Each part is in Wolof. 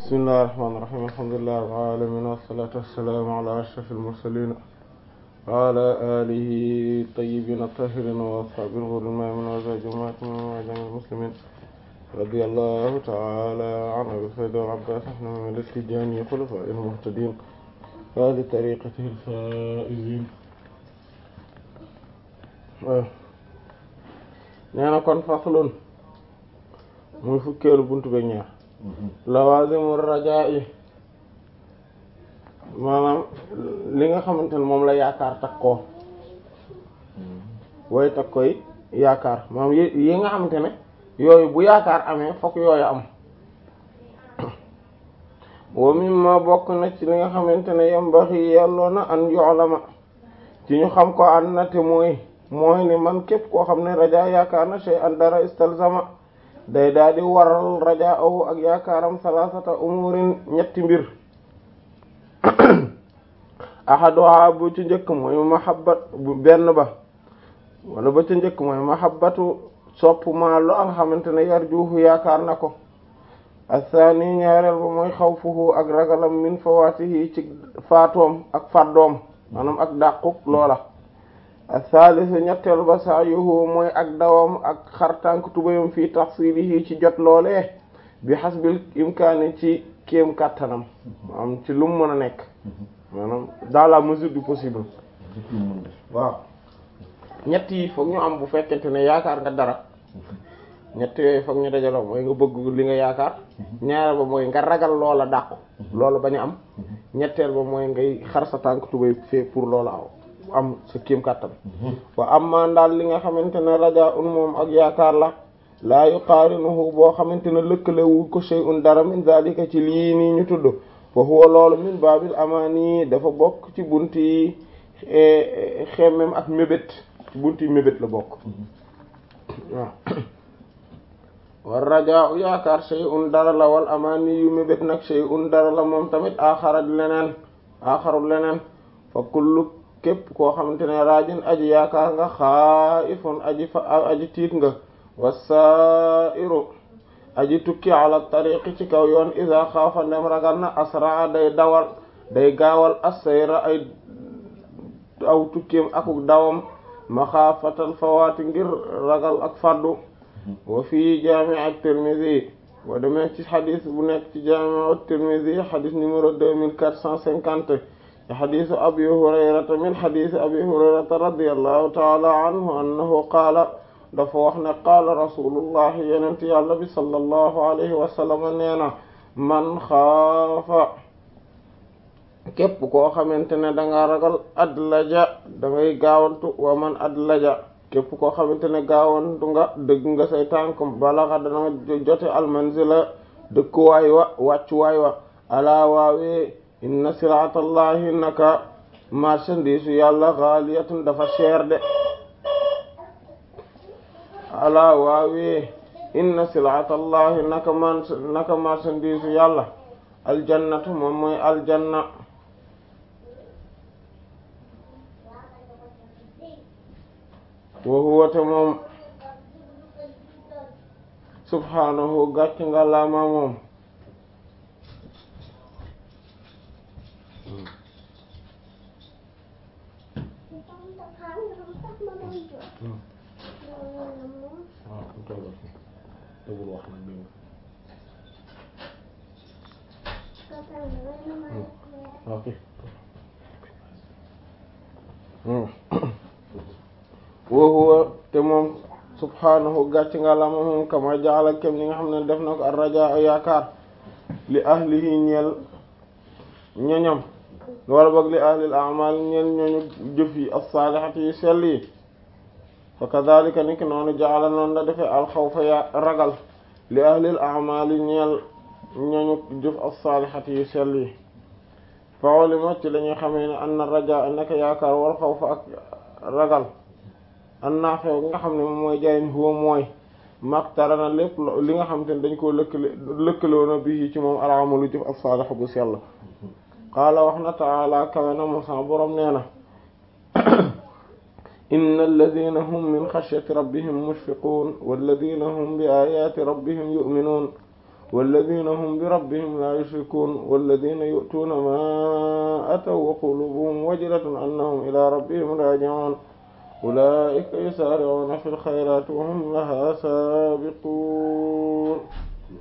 bismillahir rahmanir rahim alhamdulillahi rabbil alamin wassalatu wassalamu ala ashrafil mursalin wa ala alihi tayyibin tahirin wa ashabil ghurril mayamin wa azwajihim wa jami'il muslimin radiyallahu ta'ala an abi sayyid al abbas ahmad al-tijani khulafa'il muhtadin wa li tariqatihi al-faizin nee na kon faslun muy fukkeelu buntu be ñaar lawazimu rajaa yi maanaam li nga xamante ne moom la yaakaar takkoo way takkoy yaakaar maanaam yi nga xamante ne yooyu bu yaakaar amee fokk yooyu am wa mimma bokk na ci li nga xamante ne yambaxi yelloo na an yu'lama ci ñu xam ko an na te mooy mooy ni man képp koo xam ne rajaa yaakaar na shay an dara istalzama day daal di waral rajaa awu ak yaakaaram salasata umurin ñetti mbir ahaduha bu ci njëkk mooy mahabbat bu benn ba wala ba ci njëkk mooy mahabbatu sopp maa lo nga xamante ne yarjuhu yaakaar na ko athani ñaareel ba mooy xawfuhu ak ragalam min fawatihi ci faatoom ak faddoom maanaam ak dàquk loola athalisu ñetteel ba sa'yuhu mooy ak dawam ak xartànk tubayam fii tahsilihi ci jot loolee bi hasbil imkaani ci kéem kàttanam maanaam ci lu mu mën a nekk maanaam dans la mesure du possible waaw ñett yi foog ñu am bu fekkente ne yaakaar nga dara ñett yooyu foog ñu dajaloo mooy nga bëgg li nga yaakaar ñaareel ba mooy nga ragal loola dàqu loola bañ a am ñetteel ba mooy ngay xar sa tànk tubay fee pour loola aw am sa kéem kàttan wa amma daal li nga xamante ne rajaa un moom ak yaakaar la laa yuqaarinuhu boo xamante ne lëkkalewul ko shay'un dara min zalika ci lii nii ñu tudd fa huwa loolu min baabil amaani dafa bokk ci bunti xemmem ak mébét ci bunti mébét la bokk waaw war rajaa u yaakaar shay'un dara la wal amaani yu mébét nag shay'un dara la moom tamit aaxara leneen aaxarul leneen fa kullu képp koo xamante ne raajin aji yaakaar nga xaaifun aji fa aji tiit nga wasairu aji tukki ala tariqi ci kaw yoon isa xaafa ndem ragal na asraa day dawal day gaawal assayra ay aw tukkim akuk dawam maxaafatal fawaati ngir ragal ak faddu wa fii jaami ak Tirmidhi boo demee ci xadis bu nekk ci jaami ak Tirmidhi xadis numéro deux mille quatre cent cinquante xadisu abi hurayrata min xadisi abi hurayrata radiyallahu taala anhu annahu qaala dafa wax ne qaala rasulullahi yenent yàlla bi sallallahu alayhi wa sallam nee na man xaafa képp koo xamante ne danga ragal adlaja dangay gaawantu wa man adlaja képp koo xamante ne gaawantu nga dëgg nga say tànk balaxa dana jote almanzila dëkkuwaay wa wàccuwaay wa alaa waawee inna siraatallahi naka marchandise yàlla xaaliyatun dafa cher de alaa waawee inna siraatallahi naka man naka marchandise yàlla aljannatu moom mooy aljanna wa huwa te moom subhaanahu gàcc nga laama moom wa huwa te moom subhaanahu gàcc nga la moom kama jaala kem ni nga xam ne def na ko ar-rajaa yaakaar li ahlihi ñeel ñoñam wala boog li ahlil a'mal ñeel ñooñu jëf yi as-salihati yu sell yi fa kadhalika niki noonu jaala noonu la defee alxawfa ya ragal li ahlil a'mal ñeel ñooñu jëf as-salihati yu sell yi fa ulima ci la ñuy xamee ne anna rajaa naka yaakaar wal xawfa ak ragal an naafew nga xam ne moom mooy jariñ huwa mooy maktarana lépp li nga xam te ne dañ koo lëkkale lëkkaloona bi ci moom alamalu jëf as-salih bu sell qaala wax na taala kawe na moom sama boroom nee na inna alladina hum min xashyati rabbihim mushfiqun walladina hum bi ayati rabbihim yu'minun walladina hum bi rabbihim la yushrikun walladina yu'tuuna ma ataw wa qulubuhum wajilatun annahum ila rabbihim raji'un ulaika yusari'una fil khayrati wa hum laha sabiqun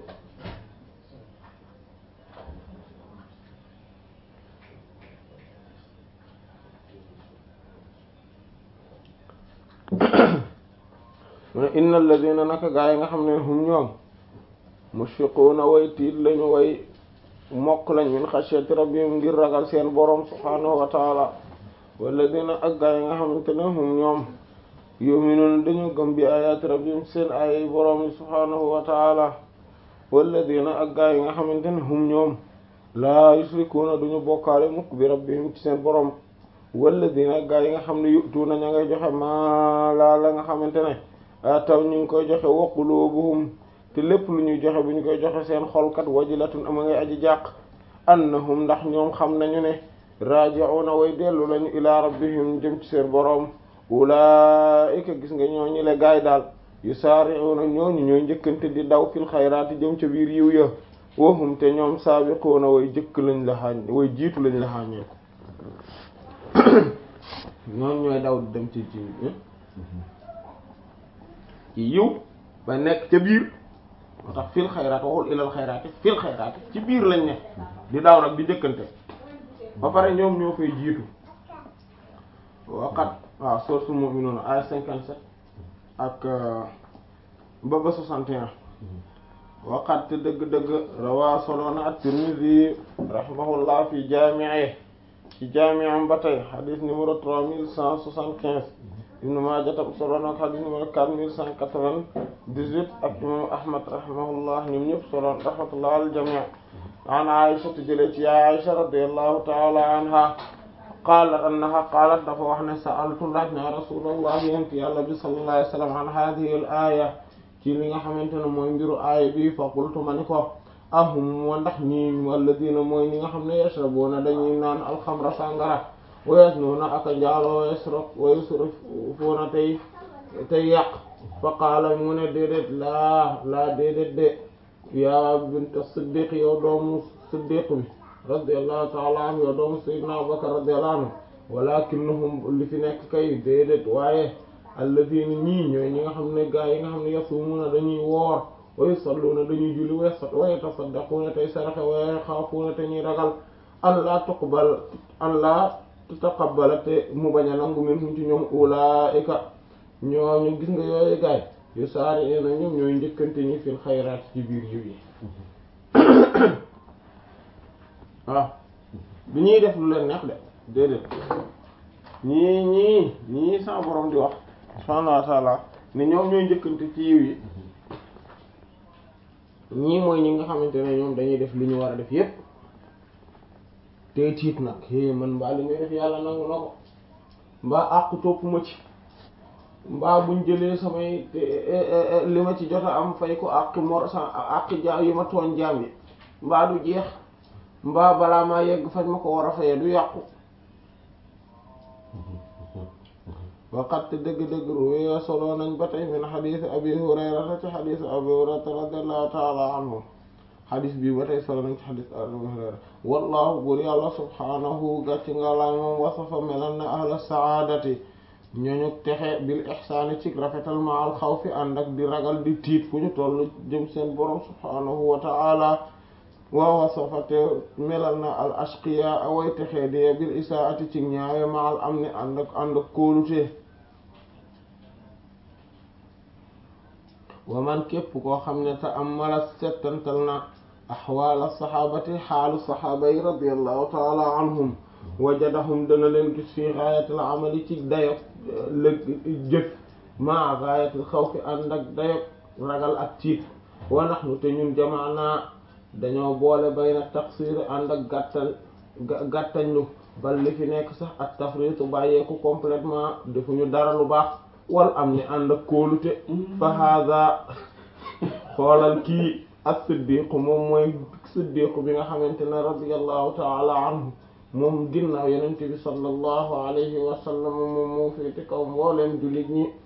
mu ne inna alladina naka gaa yi nga xam ne hum ñoom mushfiquuna way tiit lañu way mokk lañ min xashyati rabbihim ngir ragal seen boroom subhaanahu wa taala walladina ak gaa yi nga xamante ne hum ñoom yu'minuuna dañu gëm bi ayaati rabbihim seen ay boroom yi subhaanahu wa taala walladina ak gaa yi nga xamante ne hum ñoom laa yushrikuuna duñu bokkaale mukk bi rabbihim ci seen boroom walladina ak gaa yi nga xam ne yu'tuuna ña ngay joxe maa laa la nga xamante ne taw ñu ngi koy joxe wa qulubuhum te lépp lu ñuy joxe bu ñu koy joxe seen xolkat wajilatun ama ngay aji jàq annahum ndax ñoom xam nañu ne raji'una way dellu lañu ila rabbihim jëm ci seen boroom ulaa'ika gis nga ñoo ñi le gaay daal yusaari'una ñooñu ñooy njëkkante di daw fil xayraati jëm ca biir yiw ya wahum te ñoom saabiquuna way jëkk lañ la xaañ way jiitu lañ la xaañee ko ñooñu ñooy daw di dem ci ci ci yiw ba nekk ca biir moo tax fil xayraat waxul ilal xayraati fil xayraati ci biir lañ ne di daaw nag di njëkkante ba pare ñoom ñoo fay jiitu waqat waaw sourate Mu'minuun ay cinquante sept ak ba ba soixante et un waqat te dëgg-dëgg rawaa soloona at-Tirmidhi rahimahullah fi jaami'i ci jaami'am ba tey hadith numéro trois mille cent soixante-quinze Ibn Maaja tam solo na ko xadis numéro quatre mille cent quatre-vingt-dix-huit ak imam Ahmad rahimahullah ñoom ñëpp solo rahmatullah al jami' an Aisha te jëlee ci yaay Aisha radiyallahu ta'ala anha qaalat annaha qaalat dafa wax ne sa'altu laaj na rasulullah yent yàlla bi sallallahu alayhi wa sallam an hadhihi al aya ci li nga xamante ne mooy mbiru aaya bi fa qultu ma ni ko ahum wa ndax ñi walladina mooy ñi nga xam ne yashrabuna dañuy naan alxamra sàngara wayes noona aka njaaloo yasraf wayusrifuuna tey tey yàq fa qaala mu ne déedéet laa laa déedéet de yaa bint siddiq yow doomu siddiq bi radiallahu taala anhu yow doomu sayyidina abubakar radiallahu anhu walakinnahum li fi nekk kay déedéet waaye alladina ñii ñooy ñi nga xam ne gaa yi nga xam ne yasumuuna dañuy woor wa yusalluuna dañuy julli wa yatasaddaquuna tey saraxe wa yaxaafuuna te ñuy ragal an laa tuqbal an laa tutaqabbala te mu bañ a nangu minhum ci ñoom ulaa'ika ñooñu gis nga yooyu gaay yu saari na ñoom ñooy njëkkante ñi fil xayraat ci biir yiw yi waaw bi ñuy def lu leen neex de déedéet ñii ñii ñii sa borom di wax subhaanahu wa ta'ala ne ñoom ñooy njëkkante ci yiw yi ñii mooy ñi nga xamante ne ñoom dañuy def li ñu war a def yépp te tiit nag é man mbaa li ngay def yàlla nangu na ko mbaa àqu topp ma ci mbaa buñ jëlee samay li ma ci jot a am fay ko àq mor sa àq jaam yi ma tooñ jaam yi mbaa du jeex mbaa balaa maa yegg fañ ma ko war a fayee du yàqu waqat dëgg-dëgg ruwee solo nañ ba tey min xadiis abi hurayrata ci xadiis abi hurayrata radiallahu taala anhu xadis bi ba tey solo nañ ci xadis Abu Hurayra wallahu buur yàlla subhaanahu gàcc nga laa moom wasafa melal na ahla saadati ñooñu texe bil ixsaani ci rafetal ma al xawfi ànd ak di ragal di tiit fu ñu toll jëm seen borom subhaanahu wa ta'ala wa wasafa te melal na al ashqiya away texe di bil isaati ci ñaawe ma al amni ànd ak ànd ak kóolute wa man képp koo xam ne te am mala settantal na axwaal saxaabati xaalu saxaaba yi radiallahu taala anhum wajadahum dana leen gis fii gaayatil amali ci dayog lëg jëf maa gaayatil xawfi ànd ak dayog ragal ak tiit wa naxnu te ñun jamaanaa dañoo boole bayna taqsir ànd ak gàttal gàttañlu bal li fi nekk sax ak tafritu bàyyeeku complètement defuñu dara lu baax wal am ni ànd ak kóolute fa hada xoolal kii ak siddiqu moom mooy siddiqu bi nga xamante ne radiyallahu taala anhu moom ginnaaw yenente bi sallallahu alayhi wa sallam moom moo féete kaw mbooleem jullit ñi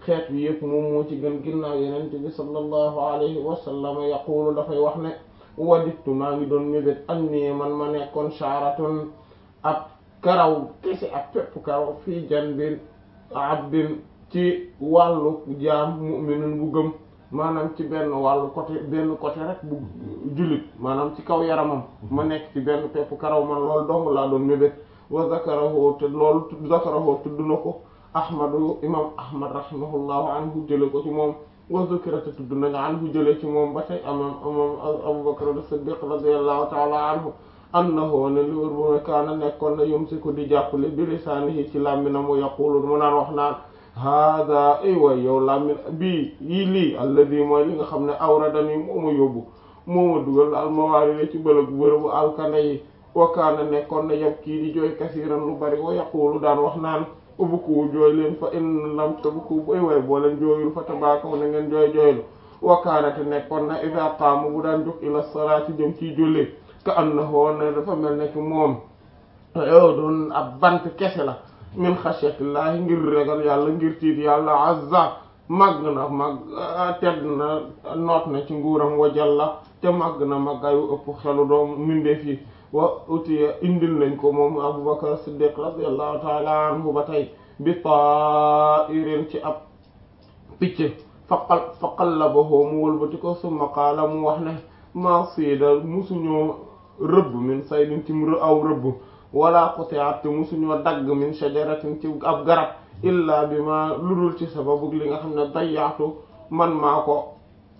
xeet bi yëpp moom moo ci gën ginnaaw yenente bi sallallahu alayhi wa sallam yaqulu dafay wax ne wadittu maa ngi doon mébét an nii man ma nekkoon shaaratun ab karaw kese ak pepp karaw fii janbin abdin ci wàllu jaam mu'minun bu gëm maanaam ci benn wàllu côté benn côté rek bu jullit maanaam ci kaw yaramam ma nekk ci benn pepp karaw man loolu dong laa doon mébét wa zakarahu te loolu zakarahu tudd na ko ahmadu imam ahmad rahimahullahu anhu jële ko ci moom wa zukira te tudd nañu anhu jële ci moom ba tey amam amam abubakar as-siddiq radiyallahu taala anhu annahu ne li wër bu ma kaana nekkoon na yumsiku di jàppale bi lisaanihi ci làmminam mu yaqulu mu naan wax naan hada ay way yow làmmin bii yii lii alladi mooy li nga xam ne awradani moo ma yóbbu moo ma dugal almawaari ci bëlëg bërëbu alkande yi wa kaana nekkoon na yab kii di jooy kasiiran lu bari wa yaqulu daan wax naan ubuku jooy leen fa in lam tabuku bu ay way boo leen jooyul fa tabaakaw na ngeen jooy jooylu wa kaana te nekkoon na ida qaama bu daan jóg ila salaati jëm ciy julli ka annahu ne dafa mel ne ki moom yow doon ab bant kese la min xashyatillahi ngir regal yàlla ngir tiit yàlla azza màgg na màgg tedd na noot na ci nguuram wa jalla te màgg na màggayu ëpp xelu doom mindeef yi wa utiya indil nañ ko moom abubakar siddiq radiallahu taala anhu ba tey bi ta'irin ci ab picc faqal faqallabahu mu wëlbati ko summa qaala mu wax ne maa siida musuñoo rëbb min saydin ci aw rëbb wala quti'at musuñoo dagg min shajaratin ci ab garab illa bi ma ludul ci sababu li nga xam ne dayaatu man maa ko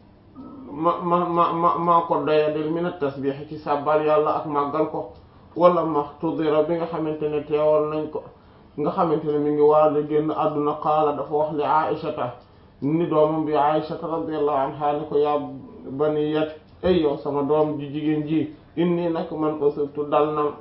ma ma ma ma maa ko doyadil min at-tasbih ci sàbbal yàlla ak màggal ko wala maxtudira bi nga xamante ne teewal nañ ko nga xamante ne mi ngi waaju génn àdduna qaala dafa wax li aishata ni doomam bi aishata radiyallahu anha ni ko yaa baniyat ay yow sama doom ji jigéen ji inni nag man usibtu dal na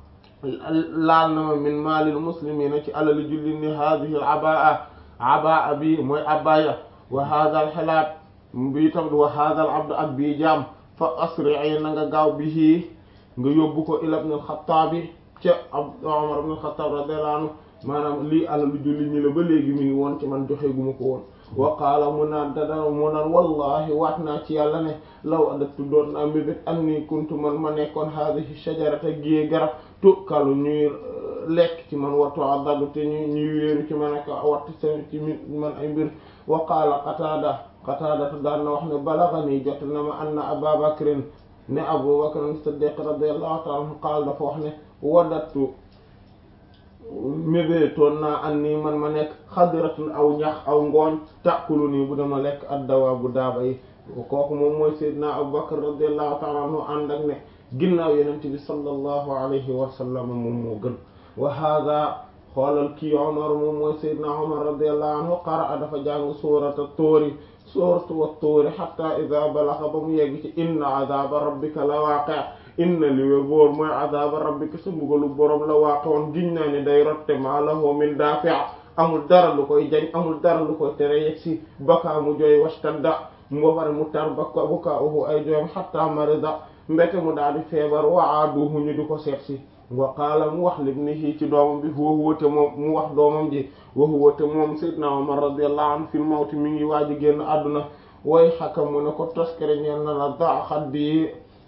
laal na ma min maalil muslimina ci alali julli ni hadihi al abaa abaa bi mooy abaya wa hadha al xilaat bi tam wa hadha al abd ak bii jaam fa asri'i na nga gaaw bihi nga yóbbu ko ila ibn al xattaabi ca Umar ibn al xattaab radiyallahu anhu maanaam lii alalu julli ñi la ba léegi mi ngi woon ci man joxe gu ma ko woon wa qaala mu naan dada mu naan wallahi waat naa ci yàlla ne law adattu doon naa mébét an ni kuntu man ma nekkoon haadihi shajarata giyee garab tukkalu ñuy lekk ci man wattu adadu te ñu ñuy wéeru ci man ak wattu seen ci man ay mbir wa qaala qataada qataada daan na wax ne balagani jot na ma anna aba bakrin ne abu bakrin siddiq radiyallahu ta'ala anhu qaal dafa wax ne wadattu mébétoon naa an nii man ma nekk xadiratun aw ñax aw ngooñ tàkkulu nii bu dama lekk addawa bu daaba yi kooku moom mooy sayyidina Abu Bakr radiyallahu ta'ala anhu ànd ak ne ginnaaw yenent bi sallallahu alayhi wa sallam moom moo gën wa hada xoolal kii Umar moom mooy sayyidina Umar radiyallahu anhu qara'a dafa jàng suurata tóori suuratu wa tóori hatta idha balagha ba mu yegg ci inna adhaba rabbika la waaqi' inna li wér boor mooy azaba rabbika sa mbugalu borom la waaqoon giñ naa ni day rotte maa lahu min daafi' amul dara lu koy jañ amul dara lu koy tere yegg si bakaa mu jooy wastadda mu ba pare mu tar baka bukaa'uhu ay jooyam hatta marida mbete mu daal di feebar wa aaduhu ñu di ko seet si wa qaala mu wax libnihi ci doomam bi wa huwa te moom mu wax doomam ji wa huwa te moom sayyidna Umar radiyallahu anhu fil mawti mi ngi waaji génn àdduna way xaka mu ne ko toskere ñeel na la da xaddi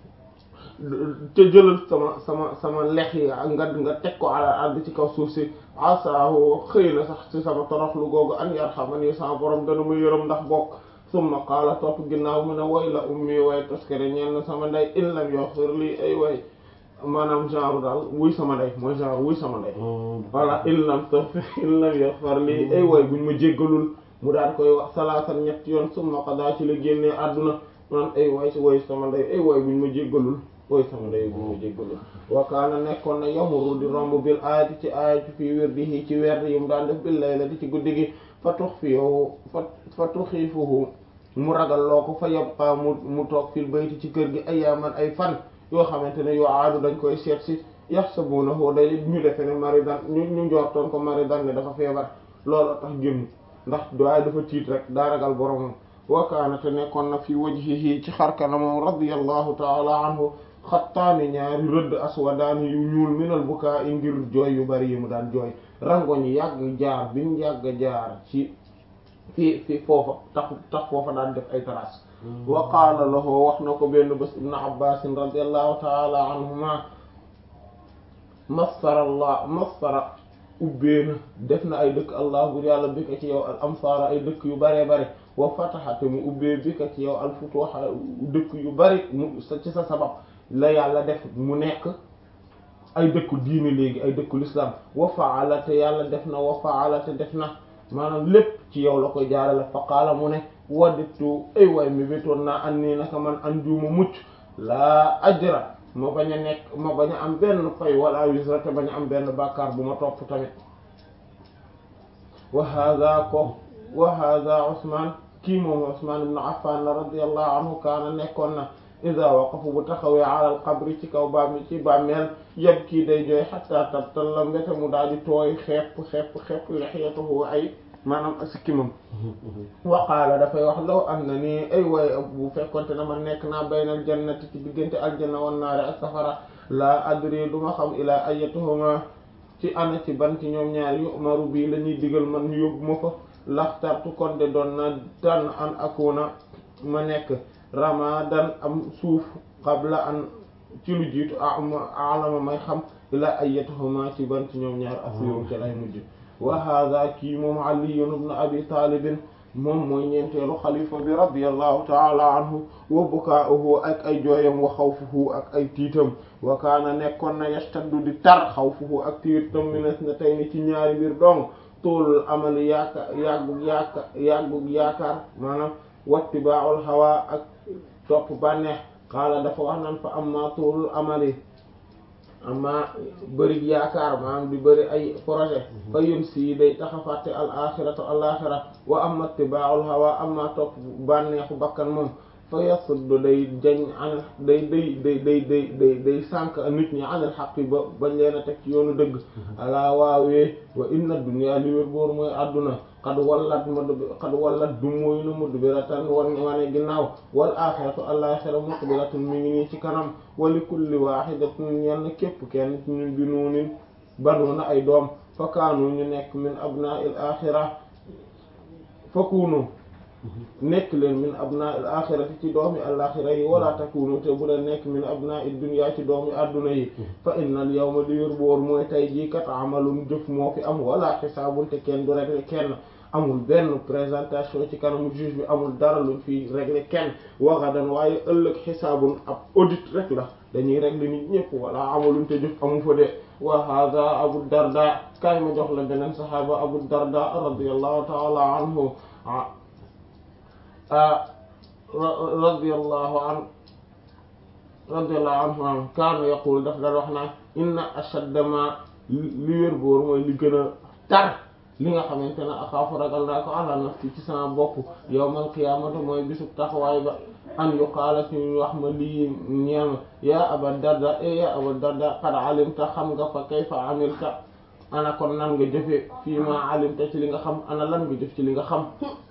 te jëlal sama sama sama lex yi nga nga teg ko ala ardi ci kaw suuf si asaahu xëy na sax ci sama toroxlu googu an yarhamani sama borom dana ma yërëm ndax bokk summa qaala topp ginnaaw mu ne way la ummi way toskere ñeel na sama ndey in lam yaghfir lii ay way maanaam genre daal wuy sama ndey mooy genre wuy sama ndey voilà in lam taghfir in lam yaghfir lii ay way buñ ma jéggalul mu daal koy wax salaasan ñett yoon summa qadaa ci la génnee àdduna naan ay way way sama ndey ay way buñ ma jéggalul ooy sama ndey bu mu jéggalu wa kaana nekkoon na yamuru di romb bil aayati ci aayati fii wirdihi ci werd yi mu daan def bil laylati ci guddi gi fa tux fiyohu fa fa tuxiifuhu mu ragal loo ko fa yabqa mu mu toog fil bayti ci kër gi ayaaman ay fan yoo xamante ne yoo aadu dañ koy seet si yaxsabunahu day ñu defe ne maridan ñu ñu njortoon ko maridan ne dafa feebar looloo tax génn ndax waaye dafa tiit rek daa ragal boromam wa kaana te nekkoon na fi wajhihi ci xarkanamam radiyallahu taala anhu xattaani ñaari rëdd aswadaani yu ñuul minal bukaa i ngir jooy yu bari yi mu daan jooy rangoñ yàgg jaar biñ yàgg jaar ci fii fii foofa tax tax foofa daan def ay terrasse wa qaala lahu wax na ko benn bés ibnu abbasin radiallahu taala anhuma masfara allah masfara ubbeena def na ay dëkk allah bur yàlla bi ka ci yow al amsaara ay dëkk yu baree bare wa fataxate mu ubbee bi ka ci yow al futuha dëkk yu bari mu sa ci sa sabab la yàlla def mu nekk ay dëkku diine léegi ay dëkku l'islam wa faala te yàlla def na wa faala te def na maanaam lépp ci yow la koy jaarale fa qaala mu ne wadditu ay waay mi bétoon naa an nii naka man an juuma mucc laa ajra ma bañ a nekk ma bañ a am benn fay wala wisra te bañ a am benn bàkkaar bu ma topp tamit wa hada ko wa hada Usmaan kii moom Usmaan ibn Affan la radiyallahu anhu kaana nekkoon na ida waqafu bu taxawee alal qabri ci kaw baam ci bàmmeel yëpp kii day jooy xatta tabtalla mbete mu daal di tooy xepp xepp xepp lixiyatuhu ay maanaam sikkimam wa qaala dafay wax law am na nii ay way bu fekkonte na ma nekk naa baynal jannati ci diggante aljanna wan naari ak safara la adri du ma xam ilaa ayatuhuma ci ana ci ban ci ñoom ñaar yu umaru bii la ñuy digal man ñu yóbbu ma fa laxtartu kon de doon na tànn an akuna ma nekk ramadan am suuf qabla an ci lu jiitu alama may xam ilaa ayatuhuma ci ban ci ñoom ñaar asiru ci lay mujj wa hada kii moom aliyun ibn abi talibin moom mooy ñeenteelu xalifa bi radiallahu taala anhu wa bukaa'uhu ak ay jooyam wa xawfuhu ak ay tiitam wa kaana nekkoon na yastaddu di tar xawfuhu ak tiitam minas na tey ni ci ñaari mbir dong toolul amali yaaka yàggug yaaka yàggug yaakaar maanaam wattiba'ul hawa ak topp bànneex qaala dafa wax nan fa amma toolul amali amma bëri yaakaar maanaam di bëri ay projet fa yun si day taxa fàtte al axiratu al axira wa amma ittiba'ul hawa amma topp bànneexu bakkan moom fa yasuddu day jañ an day day day day day day day sànq nit ñi anil xaqi ba bañ leen a teg ci yoonu dëgg alaa waawee wa inna dunya li wér boor mooy àdduna xad wallat mad xad wallat du mooy na mudbiratan wan wane ginnaaw wal axiratu al axira muqbilatun mi ngi nii ci kanam wa li kulli wahidatin yenn képp kenn ci ñun bi nuunin banuuna ay doom fa kaanu ñu nekk min abna'il axira fa kunu nekk leen min abna'il axirati ci doomi alaxira yi wala takunu te bu leen nekk min abna'id dunya ci doomi adduna yi fa innal yawma di wér boor mooy tay jii kat amalum jëf moo fi am wala xisaabun te kenn du régler kenn amul benn présentation ci kanamu juge bi amul dara luñ fi régler kenn waxadan waaye ëllëg xisaabun ab audit rek la dañuy régler nit ñëpp wala amalum te jëf amu fa de wa hada abu darda kaay ma jox la beneen saxaaba abu darda radiyallahu ta'ala anhu radiyallahu an radiyallahu anhu an kaana yaqul daf daan wax naa inna ashadda ma li wér boor mooy li gën a tar li nga xamante ne axaafu ragal naa ko ala nafsi ci sama bopp yawmal qiyaamati mooy bisub taxawaay ba an yuqaala ci ñu wax ma lii ñeel ma yaa aba darda e yaa aba darda qad alimta xam nga fa kayfa amilta ana kon nan nga jëfe fii ma alimta ci li nga xam ana lan nga jëf ci li nga xam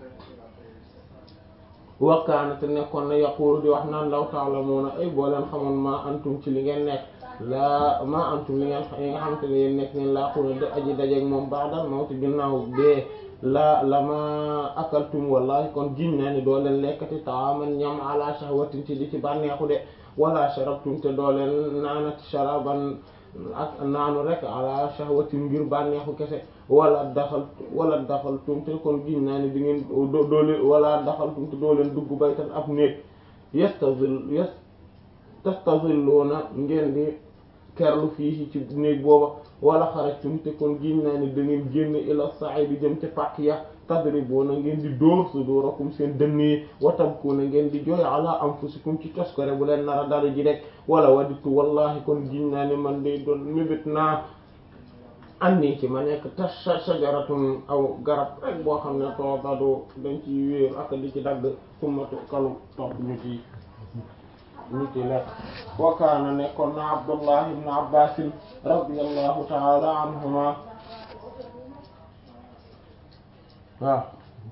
wakkaana te nekkoon na yaqulu di wax naan law ta'lamuna ay boo leen xamoon ma antum ci li ngeen nekk laa ma antum li ngeen yi nga xamante ne yéen nekk ngeen laa xuna de aji dajeeg moom ba'dal mawti ginnaaw dee la la ma akaltum wallahi kon giñ naa ni doo leen lekkati taaman ñam ala shahwatin ci di ci bànneexu de wala sharabtum te doo leen naanati sharaban ak naanu rek ala shahwatin ngir bànneexu kese wala daxal wala daxaltum te kon giñ naa ni di ngeen doo doo leen wala daxaltum te doo leen dugg baytan ab néeg yastazil yas tastazilluuna ngeen di kerlu fii ci néeg booba wala xarajtum te kon giñ naa ni da ngeen génn ila sa'id jëm ca pàkk ya tadribuuna ngeen di dóor sudurakum seen dënn yi wa tabkuuna ngeen di jooy ala anfusikum ci toskore bu leen nar a dara ji rek wala waditu wallahi kon giñ naa ni man day doon mébét naa anni ci ma nekk ta shajaratun aw garab rek boo xam ne toobadu dañ ci wéeru ak di ci dagg summatu kalu topp ñu ci ñu ci lekk wa kaana nekkoon na abdullah ibn abbasin radiyallahu ta'ala anhuma waaw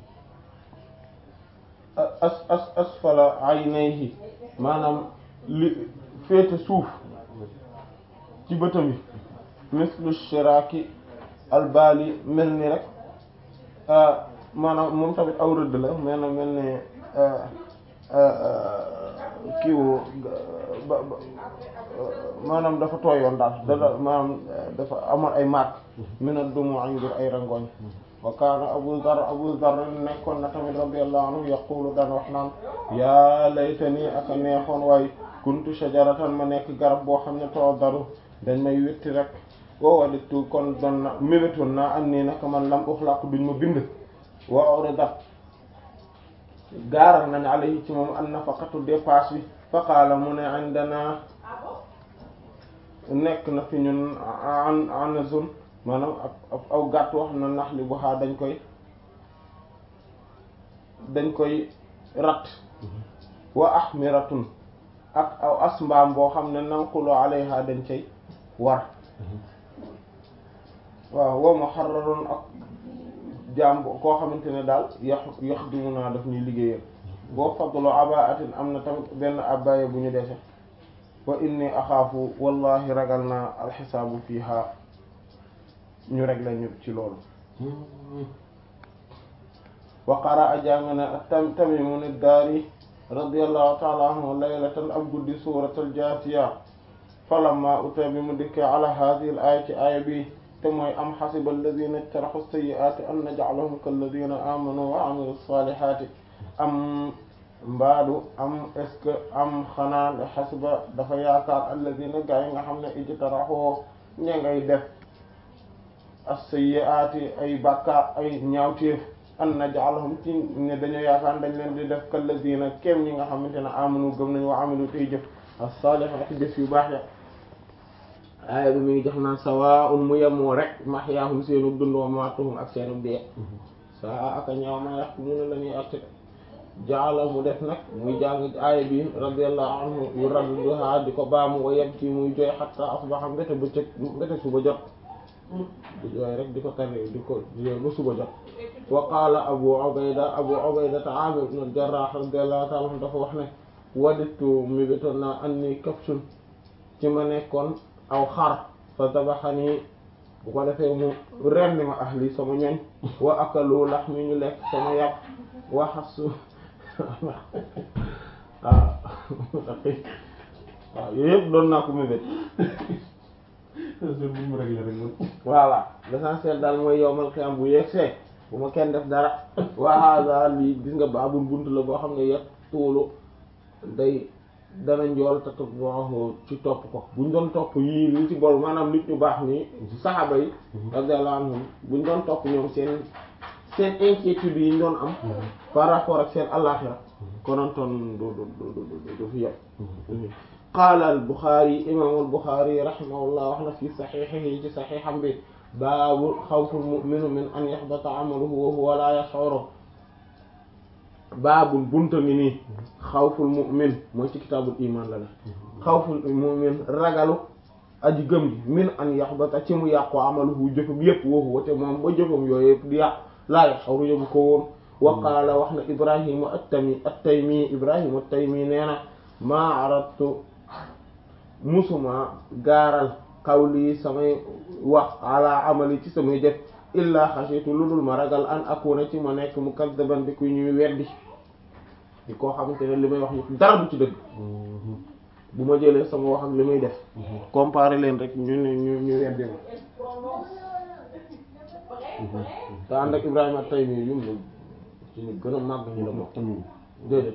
as as asfala aynayhi maanaam li féete suuf ci bëtam yi mislu shiraki albali mel ni rek maanaam moom tamit aw rëdd la mel na mel ne kiiwu ba ba maanaam dafa tooyoon daal da maanaam dafa amoon ay marque mina dumu ay ngir ay rangoñ wa kaana abu dhar abu dhar nekkoon na tamit radiyallahu anhu yaqulu daan wax naan yaa laytani aka neexoon waaye kuntu shajaratan ma nekk garab boo xam ne too daru dañ may witti rek woo waditu kon doon na mébétoon naa am nii naka man lam uxlaq duñ ma bind wa uridat gaaral nañ alayhi ci moom an nafaqatu dépasse bi fa qaala mu ne indana nekk na fi ñun an anazun maanaam ab aw gàtt wax na nax li bu xaa dañ koy dañ koy rat wa ahmiratun ak aw as mbaam boo xam ne nanqulu alayha dañ cay war waaw wa muharrarun ak jaam koo xamante ne daal yax yax dimu naa daf ñuy liggéeyal boo fadlu abaatin am na tamit benn abaya bu ñu dese wa inni axaafu wallahi ragal naa alxisaabu fiiha ñu rek lañu ci loolu wa qaraa jàng na tam Tamimu ad-Daari radiyallahu ta'ala anhu laylatan ab guddi suuratul jaasiya falamma uta bi mu dikkee ala haadihi al-aaya ci aaya bi te mooy am xasiba alladina ijtaraxu sayyi'aati an naj'alahum kalladina amanu wa amilu saalihaati am mbaadu am est ce que am xanaa xasiba dafa yaakaar alladina gaa yi nga xam ne ijtaraxoo ña ngay def as-sayyi'aati ay bàkkaar ay ñaawteef an naj'alahum ci ne dañoo yaakaar dañ leen di def kalladina kem ñi nga xamante ne amanu gëm nañu wa amilu tey jëf as-saalihaati jëf yu baax ya aaya bi mi ngi jox naan sawaa'un mu yemoo rek mahyaahum seenu dund wa mamaatuhum ak seenu dee saa aka ñaaw ma yax mu ne la ñuy atte jaala mu def nag muy jàng aaya bi radiyallahu anhu yu radduha di ko baamu wa yabki muy jooy hatta asbaha mbete bëccëg mbete suba jot di jooy rek di ko tari di ko jooy ba suba jot wa qaala abu ubayda abu ubayda aamir ibn al-jarrah radiyallahu ta'ala anhu dafa wax ne waditu mi bitoon naa anni kafsun ci ma nekkoon aw xar fa tabaxani bu ko defee mu rendi ma ahli sama ñoñ wa akalu laxmi ñu lekk sama yàpp wa xasu waaw waaw yooyu yëpp doon naa ko mébét voilà l'essentiel daal mooy yowmal xiyam bu yegsee bu ma kenn def dara wa hada lii gis nga baabul bunt la boo xam ne yet tuulu day dana njool te topp ci topp ko buñ doon topp yii li ci bol maanaam nit ñu baax nii saxaaba yi radiyallahu anhum buñ doon topp ñoom seen seen inquiétude yi ñu doon am par rapport ak seen àllaxira konontoon du du du fi yem qaala al Buxaari imaamu al Buxaari rahimahullah wax na fi saxiixihi ci saxiixam bi baabu xawful mu'minu min an yaxbata amaluhu wa huwa la yash'uru baabul bunta ngi nii xawful mu'min mooy ci kitaabul iman la ne xawful mu'min ragalu aji gëm gi min an yaxbata ci mu yàqu amaluhu jëfam yépp woofu wate moom ba jëfam yooyu yëpp di yàqu laa yaxawru yëgu ko woon wa qaala wax na ibrahima at-tami at-taymi ibrahima at-taymi nee na maa aradtu musuma gaaral qawli samay wax ala amali ci samay jëf illa xasitu lu dul ma ragal an akuna ci ma nekk mukazzaban bi kuy ñuy weddi di koo xamante ne li may wax yëpp dara du ci dëgg bu ma jëlee sama wax ak li may def comparer leen rek ñu ne ñu ñu weddi ma te ànd ak Ibrahima Taymi yum la ci ñu gën a màgg ñu la bokk déedéet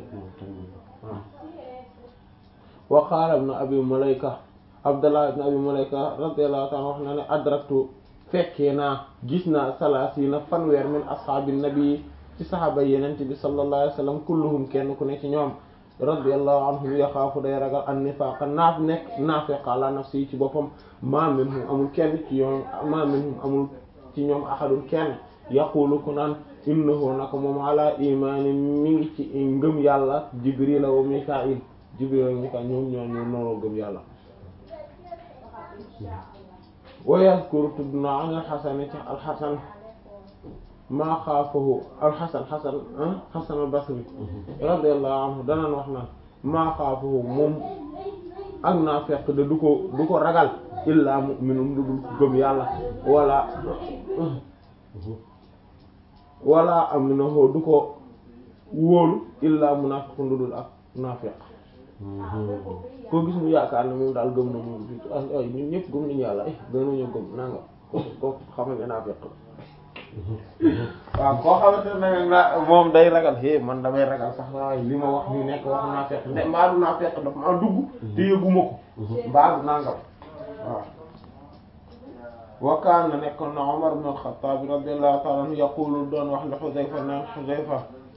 wa qaala ibn abi Mulayka Abdallah ibn abi Mulayka radiyallahu ta'ala wax na ne adraktu fekkee naa gis naa salaasiina fanweer min ashaabi nabi ci saxaaba yenent bi sallallahu alayhi wa sallam kulluhum kenn ku ne ci ñoom radiyallahu anhum yaxaafu day ragal an nifaaqa naaf nekk naafiq ala nafsi ci boppam ma minhum amul kenn ci ñoom ma minhum amul ci ñoom ahadun kenn yaqulu ku naan innahu naka moom ala imaani mi ngi ci ngëm yàlla jibril wa mikail jibril wa mikail ñoom ñoo ñu noonu gëm yàlla wa yazkuru tudd na an alxasan ci alxasan maa xaafahu alxasan xasan xasan albasri radiyallahu anhu danaan wax naan maa xaafahu moom ak naa fekk de du ko du ko ragal illaa mu'minun lu dul ko gëm yàlla wala wala aminahu du ko wóolu illa munafiqun lu dul ak naafiq koo gis mu yaakaar ne moom daal gëm na moom fi ay ñun ñëpp gëm nañu yàlla ay gënuñu gëm nanga ko xamal ne naafiq la waaw koo xamante ne na moom day ragal é man damay ragal sax waaye li ma wax ni nekk waxu naafiq ne mbaa du naafiq daf maa dugg te yëguma ko mbaa du nangam waaw wa kaana nekkoon na Umar ibn al-Khattab radiyallahu ta'ala anhu yaqulu doon wax li Hudhayfa naan Hudhayfa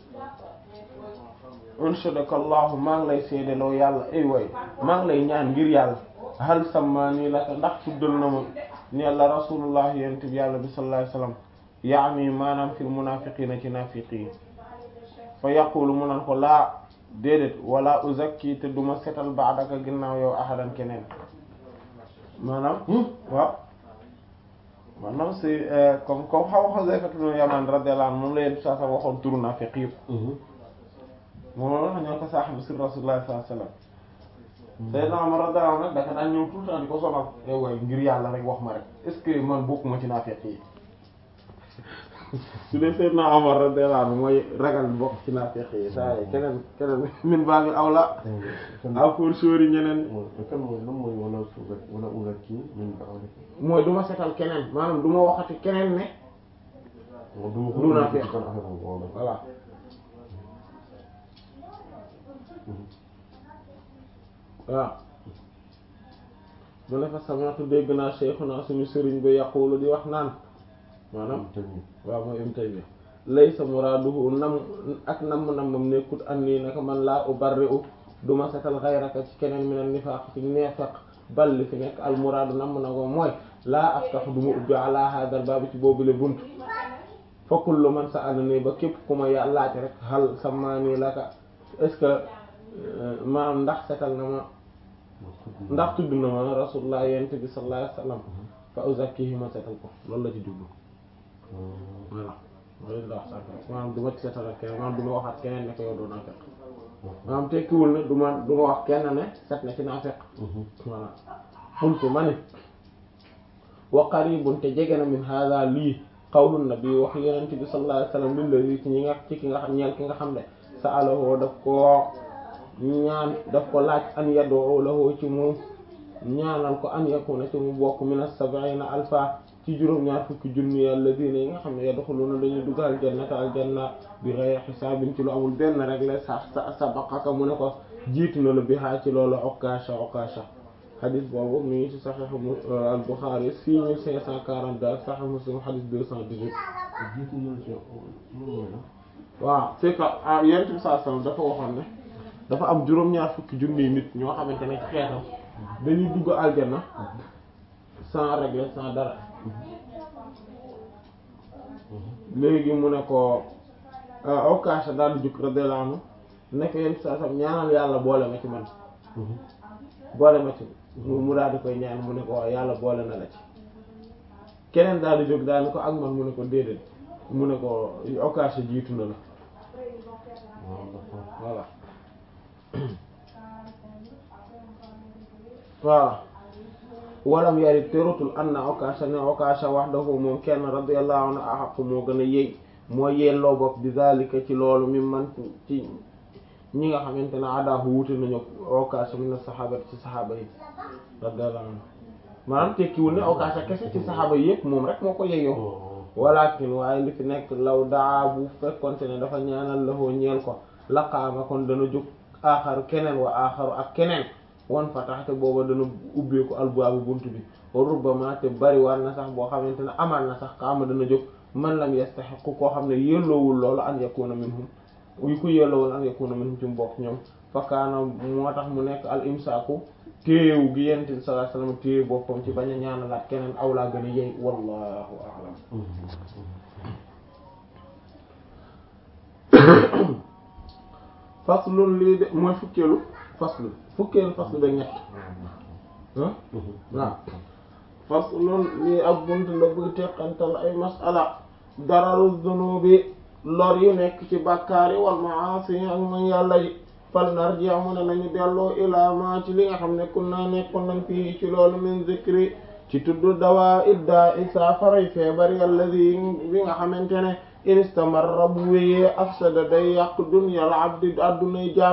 unshadaka Allahu maa ngi lay seedeloo yàlla ay way maa ngi lay ñaan ngir yàlla hal sammaani laka ndax tuddal na ma ne la rasulullah yent bi yàlla bi sallallahu alayhi wasallam yaani maanaam fil munaafiqiina ci naafiqi yi fa yaqulu mu naan ko laa déedéet wala uzakki te duma setal ba'daka ginnaaw yow ahadan keneen maanaam waaw maanaam si comme comme xaw Xuzayfa ibn Yaman radiyallahu anhu moom la yéen saa sa waxoon turu naafiq yëpp moom la wax ñoo ko saaxibu si Rasulullah sallallahu alayhi wasallam Sayyidina Umar radiyallahu anhu nag dafa daan ñëw tout le temps di ko sonal yow waaye ngir yàlla rek wax ma rek est-ce que man bokkuma ci naafiq yi su dee Sayyidina Umar radiyallahu anhu mooy ragal bokk ci naafiq yi saa yi keneen keneen min baabi awla a pour sóori ñeneen kan mooy lan mooy wala suugat wala ugat kii min ba'di mooy du ma setal keneen maanaam du ma waxati keneen ne du Du naa fekk. kan affaire boobu waaw voilà waaw mu ne fa sami'tu dégg naa shaykhuna suñu sëriñ ba yaqulu di wax naan maanaam tamit waaw mooy Ibn Taymiyya laysa muraaduhu nam ak nam namam nekkut annii naka man laa ubarri'u duma setal ghayraka ci keneen min an-nifaaq ci neefeq bal li fi nekk al muraadu nam na ko mooy laa aftahu duma ubbi ala hadal baabi ci boobule bunt fa kullu man sa'alani ba képp ku ma ya laaj rek hal sammaani laka est-ce que maanaam ndax setal na ma ndax tudd na ma rasulullah yent bi sallallahu alayhi wasallam fa uzakkihi ma setal ko loolu la ci jublu voilà loolu la wax sànq maanaam du ma ci setal ak keneen maanaam du ma waxaat keneen ne ko yow doo naa fekk maanaam tekkiwul ne du ma du ma wax kenn ne set na ci naa fekk voilà xultu ma ne wa qaribun te jege na min hada lii qawlu nabi wax yonent bi sallallahu alayhi wasallam lillazi ci ñi nga ci ki nga xam ñeel ki nga xam ne sa'alahu daf ko ñaan daf ko laaj an yad'u lahu ci moom ñaanal ko an yakuna ci mu bokk min as-sab'ina alfa ci juróom-ñaar fukki junni alladhina yi nga xam ne yadkhuluna dañuy dugg aljannata aljanna bi ghayri hisaabin ci lu amul benn rek la sa sa sabaqaka mu ne ko jiitu na la bi haa ci loolu okasha okasha xadis boobu mi ngi ci Sahih al-Bukhari 6542 ak Sahih Muslim xadis 218 jiitu na ci moom mooy la waaw c'est que ah yonent bi sallallahu alayhi wasallam dafa waxoon ne dafa am juróom-ñaar fukki junniy nit ñoo xamante ne ci xeetam dañuy dugg aljanna sans régler sans dara léegi mu ne ko Okasha daal di jukk radiyallahu anhu nekk yonent bi sallallahu alayhi wasallam ñaanal yàlla boole ma ci man boole ma ci mu mu daal di koy ñaan mu ne ko waaw yàlla boole na la ci keneen daal di jóg daal di ko ak man mu ne ko déedéet mu ne ko Okasha jiitu na la waaw d'accord voilà voilà walam yari terutul anna Okasha ne Okasha wahdahu moom kenn radiyallahu anhu ahaqu moo gën a yey moo yelloo bopp bi zalika ci loolu mi man ci ñi nga xamante ne adaahu wuute nañu Okasha min as-sahabati ci saxaaba yi radiyallahu anhu maanaam tekkiwul ne Okasha kese ci saxaaba yi yëpp moom rek moo ko yeyoo walakin waaye li fi nekk law daa bu fekkonte ne dafa ñaanal lahoo ñeel ko laqaama kon dana jóg aaxaru keneen wa aaxaru ak keneen wan fataxte booba dana ubbeeku albaabu bunt bi wa rubbama te bari war na sax boo xamante ne amaan na sax kaama dana jóg man lam yastaxiqu koo xam ne yelloowul loolu an yakuna minhum yu ko yelloowul an yakuna minhum ci mbokk ñoom fakkaana moo tax mu nekk al imsaaku téewu gi yent bi sallallahu alayhi wasallam téewu boppam ci bañ a ñaanalaat keneen aw laa gën a yey wallahu a'lam faslun lii de mooy fukkeelu faslu fukkeelu faslu ba ñett ah waaw faslun lii ak bunt la buy teqantal ay masala dararu zunubi lor yu nekk ci bàkkaar yi wal maasi ak man yàlla yi fal narji mu ne nañu delloo ilaa ma ci li nga xam ne kun naa nekkoon nañ fii ci loolu min zikri ci tudd dawaa iddaa i saafaray feebar yàlla bi bi nga xamante ne in istamarra bu wéyee afsada day yàq dunyal abdi addunay jaam